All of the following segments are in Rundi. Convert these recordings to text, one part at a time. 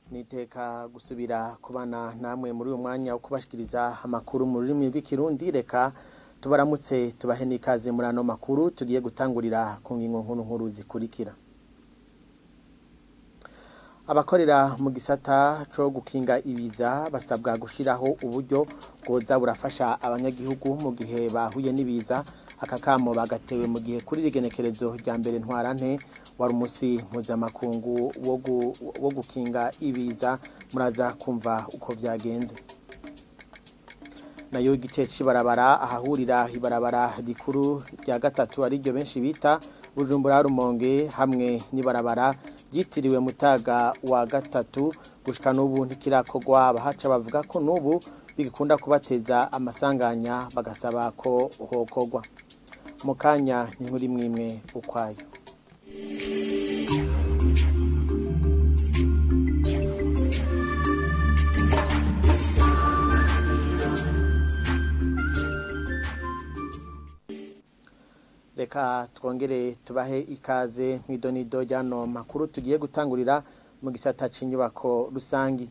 niteka gusubira kubana namwe muri uyu mwanya wo kubashikiriza amakuru mu rurimi rw'ikirundi reka tubaramutse tubahe n'ikaze muri ano makuru tugiye gutangurira ku ngingo nkuru nkuru zikurikira abakorera mu gisata cyo gukinga ibiza basabwa gushyiraho uburyo bwoza burafasha abanyagihugu mu gihe bahuye n'ibiza aka kamo bagatewe mu gihe kuri rigenekerezo rya mbere ntwarante wari umunsi mpuzamakungu wo gukinga ibiza muraza kumva uko byagenze nayo igice cy'ibarabara ahahurira ibarabara rikuru rya gatatu ariryo benshi bita bujumbura rumonge hamwe n'ibarabara ryitiriwe mutaga wa gatatu gushika n'ubu ntikirakogwa abahaca bavuga ko n'ubu bigikunda kubateza amasanganya bagasaba ko hokogwa mu kanya n'inkuru imwe imwe ukwayo reka twongere tubahe ikaze mw'idonido ry'ano makuru tugiye gutangurira mu gisata cy'inyubako rusangi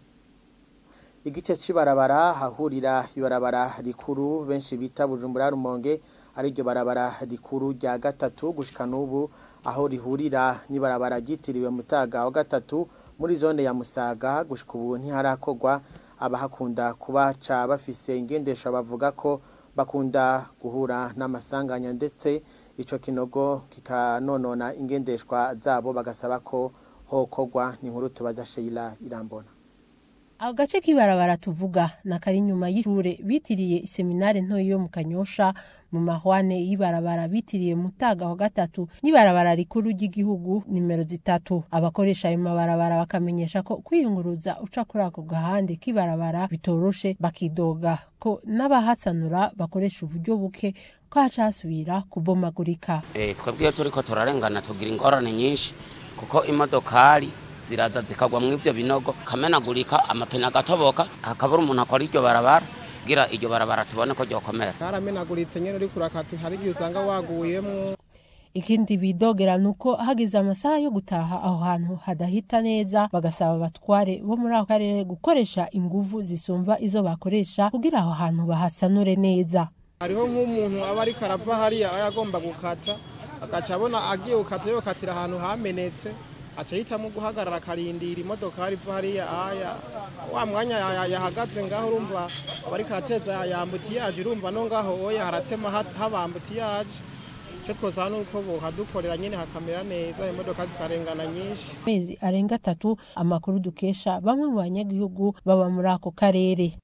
igice cy'ibarabara hahurira ibarabara rikuru benshi bita bujumbura rumonge ariryo barabara rikuru rya gatatu gushika n'ubu aho rihurira n'ibarabara ryitiriwe mutaga wa gatatu muri zone ya musaga gushika ubu ntiharakorwa abahakunda kubaca bafise ingendesho bavuga ko bakunda guhura n'amasanganya ndetse ico kinogo kikanonona ingendeshwa zabo bagasaba ko hokogwa ni inkuru tubaza Sheila Irambona agace k'ibarabara tuvuga na kari inyuma y'ishure bitiriye iseminare ntoyi yo mu kanyosha mu mahwane y'ibarabara bitiriye mutaga wa gatatu n'ibarabara rikuru ry'igihugu nimero zitatu abakoresha ayo mabarabara bakamenyesha ko kwiyunguruza uca kuri ako gahande k'ibarabara bitoroshe bakidoga ko n'abahasanura bakoresha uburyo buke ko haca hasubira kubomagurika twebwe iyo turiko turarengana tugira ingorane nyinshi kuko imodokari ziraza zikagwa mu ivyo binogo kamenagurika amapine agatoboka hakabura umuntu akora iryo barabara kugira iryo barabara tubone ko ryokomera karamenaguritse nyene uriko urakata hari igihe usanga waguyemwo ikindi bidogera nuko hageze amasaha yo gutaha aho hantu hadahita neza bagasaba abatware bo muri ako karere gukoresha inguvu zisumba izo bakoresha kugira aho hantu bahasanure neza hariho nk'umuntu aba ariko arava hariya aba yagomba gukata agaca abona agiye gukata yokatira ahantu hamenetse aca yitamo guhagarara akarindira imodokari iva hariya aya wa mwanya yahagaze ngaho urumva aba ariko arateza yambutiyaje urumva no ngaho oya haratema habambutiyaje icyo twosaba ni uko bohadukorera nyine hakamera neza imodoka zikarengana nyinshi amezi arenga atatu amakuru dukesha bamwe mu banyagihugu baba muri ako karere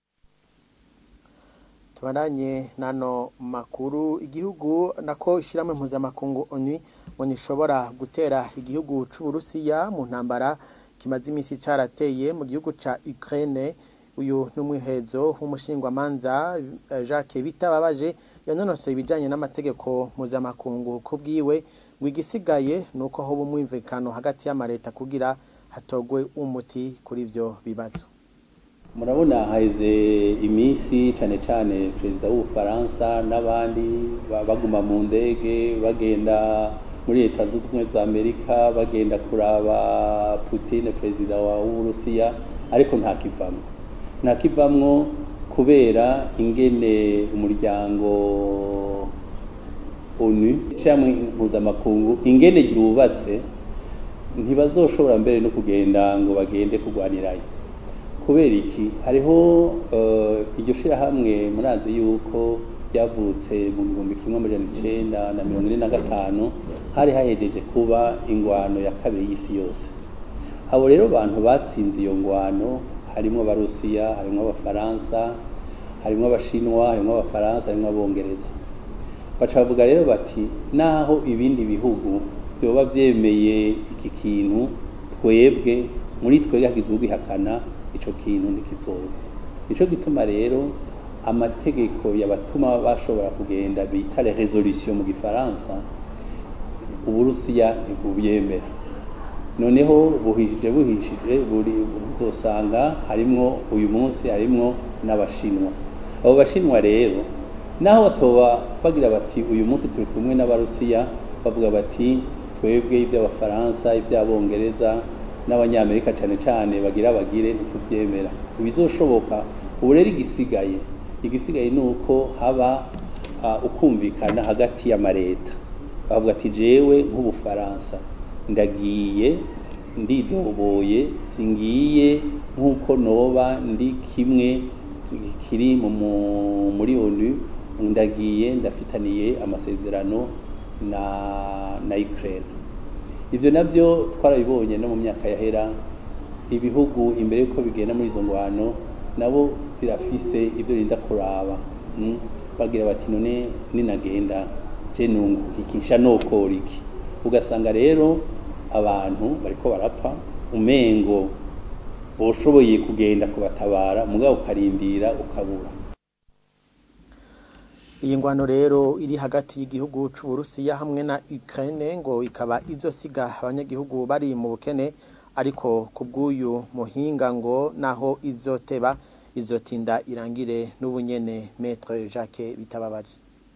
tubaranye nano makuru igihugu nako ishyirahamwe mpuzamakungu oni ngo ntishobora gutera igihugu cy'uburusiya mu ntambara kimaze iminsi cyarateye mu gihugu cya Ukraine uyu n'umwihezo w'umushingwamanza Jacques Bitababaje yanonosoye ibijyanye n'amategeko mpuzamakungu ku bwiwe ngo igisigaye ni uko hoba umwumvikano hagati y'amareta kugira hatogwe umuti kuri ibyo bibazo murabona haheze iminsi cyane cyane perezida w'ubufaransa n'abandi baguma mu ndege bagenda muri leta zunze ubumwe za amerika bagenda kuraba Putin perezida w'uburusiya ariko nta kivamwo nta kivamwo kubera ingene umuryango onu cyangwa mpuzamakungu ingene ryubatse ntibazoshobora mbere no kugenda ngo bagende kurwanirayo kubera iki hariho iryo shyirahamwe murazi yuko ryavutse mu gihumbi kimwe amajana icenda na mirongo ine na gatanu hari hahejeje kuba ingwano ya kabiri y'isi yose abo rero bantu batsinze iyo ngwano harimo abarusiya harimo abafaransa harimo abashinwa harimo abafaransa harimo abongereza baca bavuga rero bati naho ibindi bihugu vyoba vyemeye iki kintu twebwe muri twebwe hagize ubihakana ico kintu ntikizoba nico gituma rero amategeko yabatuma bashobora kugenda bita les résolutions mu gifaransa uburusiya ntibubyemera noneho buhishije buhishije buri uzosanga harimwo uyu munsi harimwo n'abashinwa abo bashinwa rero naho batoba bagira bati uyu munsi turi kumwe n'abarusiya bavuga bati twebwe iby'abafaransa iby'abongereza n'abanyamerika cyane cyane bagira bagire ntitubyemera ibizoshoboka ubu rero igisigaye igisigaye ni uko haba uh, ukumvikana hagati y'amareta bavuga ati jewe nk'ubufaransa ndagiye ndidoboye singiye nk'uko noba ndi kimwe kiri mu mu- muri onu ndagiye ndafitaniye amasezerano na na Ukraine ivyo navyo twarabibonye no mu myaka yahera ibihugu imbere yuko bigenda muri izo ngwano nabo zirafise ivyo rinda kuraba mm? bagira bati none ninagenda je nunguka iki nsha nokora iki ugasanga rero abantu bariko barapfa umengo boshoboye kugenda kubatabara mugabo ukarindira ukabura iyi ngwano rero iri hagati y'igihugu c'uburusiya hamwe na Ukraine ngo ikaba izosiga abanyagihugu bari mu bukene ariko ku bw'uyu muhinga ngo naho izoteba izotinda irangire n'ubunyene Maître Jacques Bitababaje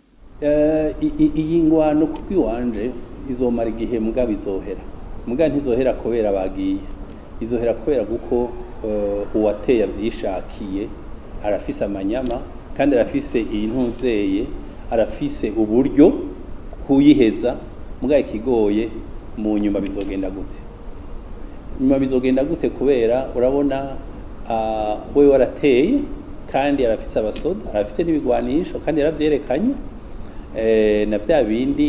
Eh, i- i- iyi ngwano kuko iwanje izomara igihe mugabo izohera mugabo ntizohera kubera bagiye izohera kubera kuko eh, uwateye avyishakiye arafise amanyama kandi arafise iyi ntuzeye arafise uburyo kuyiheza mugabo ikigoye mu nyuma bizogenda gute nyuma bizogenda gute kubera urabona ah, we warateye kandi arafise abasoda arafise n'ibigwanisho kandi yaravyerekanye eh, na vya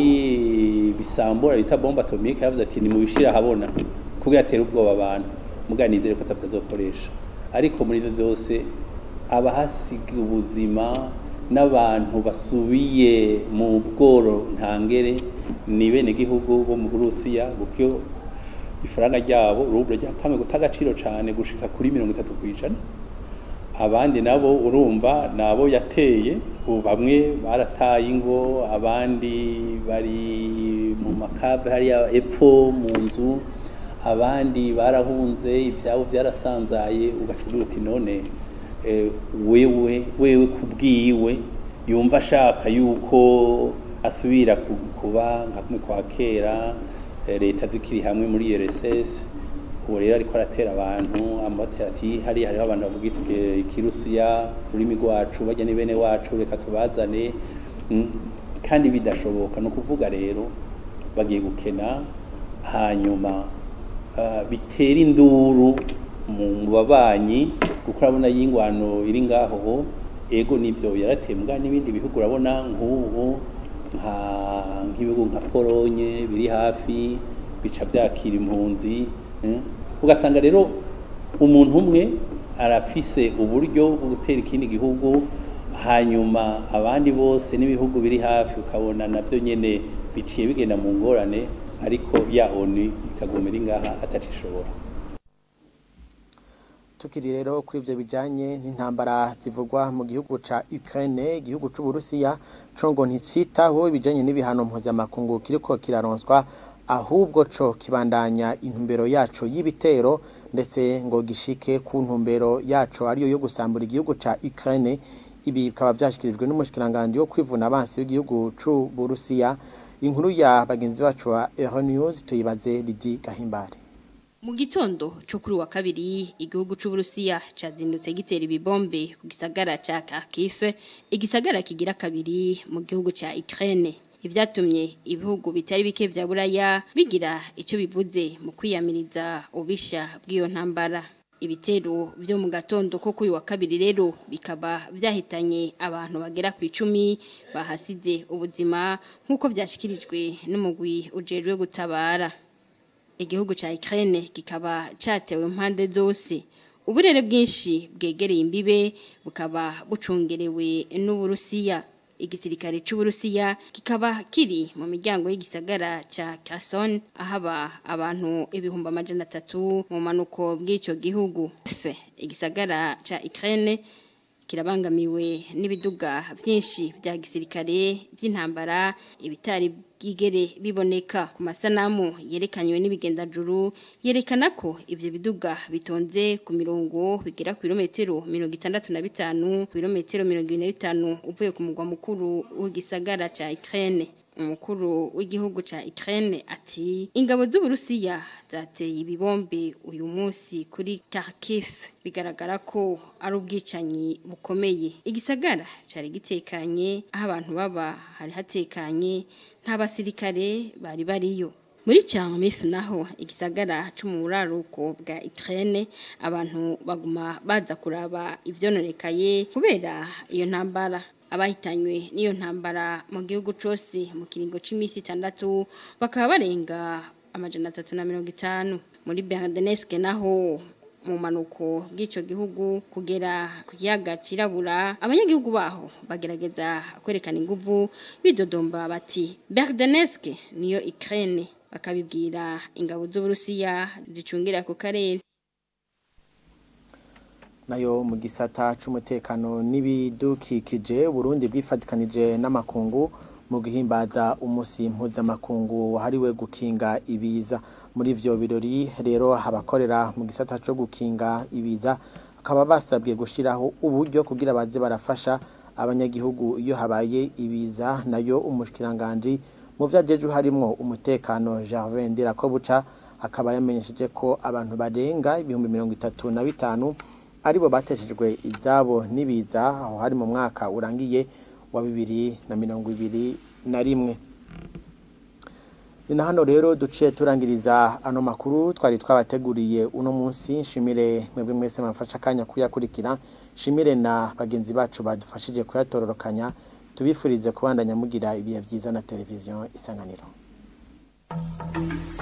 bindi bisambura bita bombe atomike yavuze ati nimubishira habona kugira atere ubwoba abantu mugabo nizere ko atavyo azokoresha ariko muri ivyo vyose abahasiga ubuzima n'abantu basubiye mu bworo ntangere ni bene gihugu bo mu Burusiya kuko ifaranga ryabo rubro ryatamwe guta agaciro cane gushika kuri mirongo itatu kw'ijana abandi nabo urumva nabo yateye ubu bamwe barataye ingo abandi bari mu makave hariya epfo mu nzu abandi barahunze ibyabo byarasanzaye ugacugira uti none eh, wewe wewe kubwiwe yumva ashaka yuko asubira ku- kuba nka kumwe kwa kera eh, leta zikiri hamwe muri RSS ubu rero ariko aratera abantu ambatera ati hariya hariho abantu bavuga iki- ikirusiya ururimi rwacu bajya ni bene wacu reka tubazane Mm, kandi bidashoboka ni ukuvuga rero bagiye gukena hanyuma ah, bitera induru mu mu babanyi kuko urabona y'ingwano iri ngaho ego nivyo yarateye mbwa n'ibindi bihugu urabona nk'ubu nka nk'ibihugu nka polonye biri hafi bica byakira impunzi eh. ugasanga rero umuntu umwe arafise uburyo bwo gutera ikindi gihugu hanyuma abandi bose n'ibihugu biri hafi ukabona nabyo nyene biciye bigenda mu ngorane ariko ya oni ikaguma iri ngaha atacishobora tukiri rero kuri ivyo bijanye n'intambara zivugwa mu gihugu ca Ukraine igihugu c'Uburusiya co ngo nticitaho ibijanye n'ibihano mpuzamakungu kiriko kiraronswa ahubwo co kibandanya intumbero yaco y'ibitero ndetse ngo gishike ku ntumbero yaco ariyo yo gusambura igihugu ca Ukraine ibi bikaba vyashikirijwe n'umushikiranganje wo kwivuna abansi w'igihugu c'Uburusiya inkuru ya bagenzi bacu wa Euronews tuyibaze Didi Gahimbare Mu gitondo cyo kuri wa kabiri igihugu c'Uburusiya cazindutse gitera ibibombe ku gisagara ca Kharkiv igisagara kigira kabiri mu gihugu ca Ukraine ivyatumye ibihugu bitari bike vya Buraya bigira ico bivuze mu kwiyamiriza ubisha bw'iyo ntambara ibitero vyo mu gatondo ko kuri wa kabiri rero bikaba vyahitanye abantu bagera ku icumi bahasize ubuzima nk'uko vyashikirijwe n'umugwi ujejwe gutabara igihugu ca Ukraine kikaba catewe impande zose uburere bwinshi bwegereye imbibe bukaba bucungerewe n'Uburusiya igisirikare c'Uburusiya kikaba kiri mu miryango y'igisagara ca Kherson ahaba abantu ibihumbi amajana atatu mu manuko bw'ico gihugu F, igisagara ca Ukraine kirabangamiwe n'ibiduga vyinshi vya gisirikare vy'intambara ibitari bwigere biboneka ku masanamu yerekanywe n'ibigendajuru yerekana ko ivyo biduga bitonze ku mirongo bigera ku birometero mirongo itandatu na bitanu ku birometero mirongo ine na bitanu uvuye ku mugwa mukuru w'igisagara ca Ukraine umukuru w'igihugu ca Ukraine ati ingabo z'Uburusiya zateye ibibombe uyu munsi kuri Kharkiv bigaragara ko ari ubwicanyi bukomeye igisagara cari gitekanye aho abantu baba hari hatekanye nta basirikare bari bariyo muri Charmif naho igisagara cyo mu buraruko bwa Ukraine abantu baguma baza kuraba ivyononekaye kubera iyo ntambara abahitanywe n'iyo ntambara mu gihugu cyose mu kiringo c'imisi 6 bakaba barenga amajana 350 muri Berdenesk naho mu manuko bw'icyo gihugu kugera ku kiyaga cirabura abanyagihugu baho bagerageza kwerekana inguvu bidodomba bati Berdenesk niyo Ukraine bakabibwira ingabo z'Uburusiya zicungira ku karere nayo mu gisata c'umutekano n'ibidukikije Burundi bwifatikanije n'amakungu mu guhimbaza umusi mpuzamakungu wahariwe gukinga ibiza muri ivyo birori rero abakorera mu gisata co gukinga ibiza bakaba basabwe gushiraho uburyo kugira baze barafasha abanyagihugu iyo habaye ibiza nayo umushikiranganje mu vyajeje harimwo umutekano Gervais Ndirakobuca akaba yamenyesheje ko abantu barenga ibihumbi mirongo itatu na bitanu aribo bateshejwe izabo n'ibiza aho hari mu mwaka urangiye wa bibiri na mirongo ibiri na rimwe ni na hano rero duciye turangiriza ano makuru twari twabateguriye uno munsi nshimire mwebwe mwese mwafashe akanya kuyakurikira nshimire na bagenzi bacu badufashije kuyatororokanya tubifurize kubandanya mugira ibihe byiza na televiziyo isanganiro